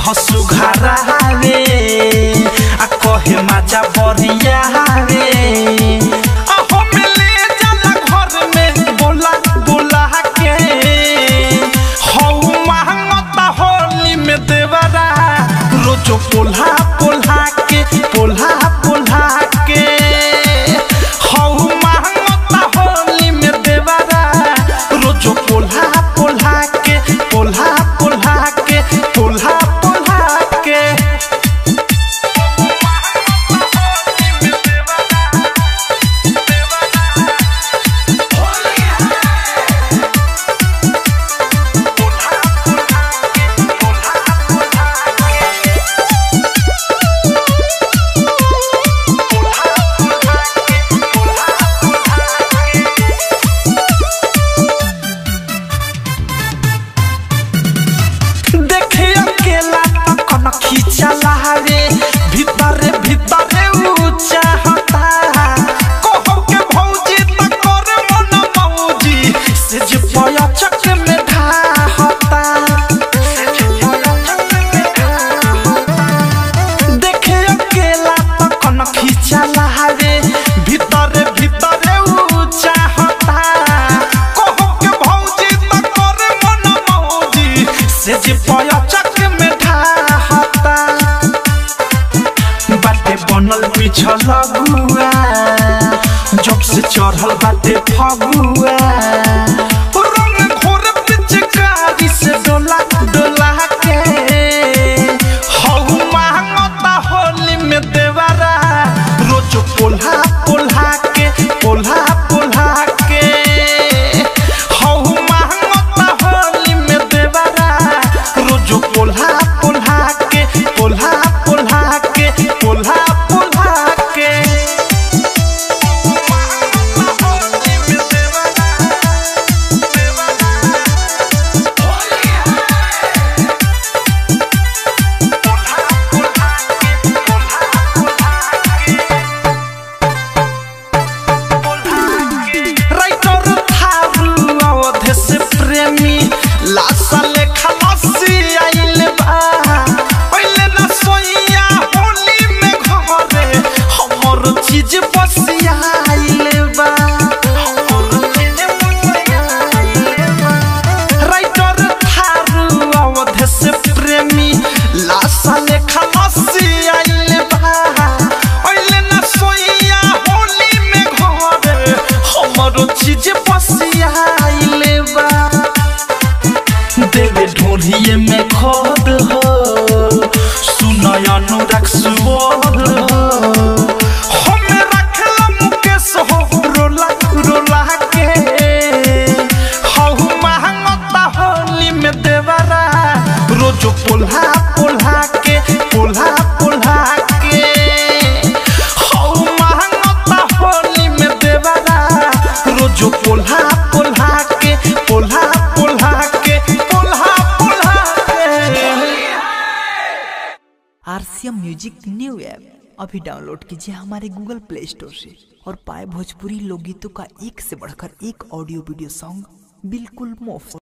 हसु घरावे आ कहे माजा बरिया रे अहो मिले जाला घर में बोला बोला के हौ महंगता होली में देवरा रोजो पोल्हा पोल्हा के पोल्हा पोल्हा के हौ महंगता होली में देवरा रोजो पोल्हा पोल्हा के पोल्हा पोल्हा के पोल्हा पोल्हा के देखे अकेला कन खींचला रे भीतरे भीतरे ऊंचा हता कहो के भौजी त कर मन मौजी से जे पया चक में ढा हता देखे अकेला कन खींचला रे भीतरे भीतरे ऊंचा हता कहो के भौजी त कर मन मौजी से जे पया चक में ढा हता बाटे बनल पिछल गुआ जब से चढ़ल बाटे फगुआ रंग घोर पिचकारी से डोला डोला के हौ महंगता होली में देवरा रोज पोल्हा पोल्हा के पोल्हा पोल्हा के हौ महंगता होली में देवरा रोज पोल्हा पोल्हा के पोल्हा पोल्हा के पोल्हा पोल्हा के राइटर थारू अवधे से प्रेमी लासा लेखा लस्सी आइल बा पहिले न सोइया होली में घरे हमर चीज बसिया आइल बा राइटर थारू अवधे से प्रेमी लासा लेखा लस्सी आइल बा पहिले न सोइया होली में घरे हमर चीज बसिया आइल बा देवे ढोरिए में खोद हो सुनय अनुराग सुबोध हो हमें रखला मुकेश हो रोला रोला के हौ महंगता होली में देवरा रोजो पोल्हा पोल्हा के पोल्हा पोल्हा के हौ महंगता होली में देवरा रोजो पोल्हा पोल्हा के पोल्हा पोल्हा के पोल्हा पोल्हा के आरसीएम म्यूजिक न्यू ऐप अभी डाउनलोड कीजिए हमारे गूगल प्ले स्टोर से और पाए भोजपुरी लोकगीतों का एक से बढ़कर एक ऑडियो वीडियो सॉन्ग बिल्कुल मुफ्त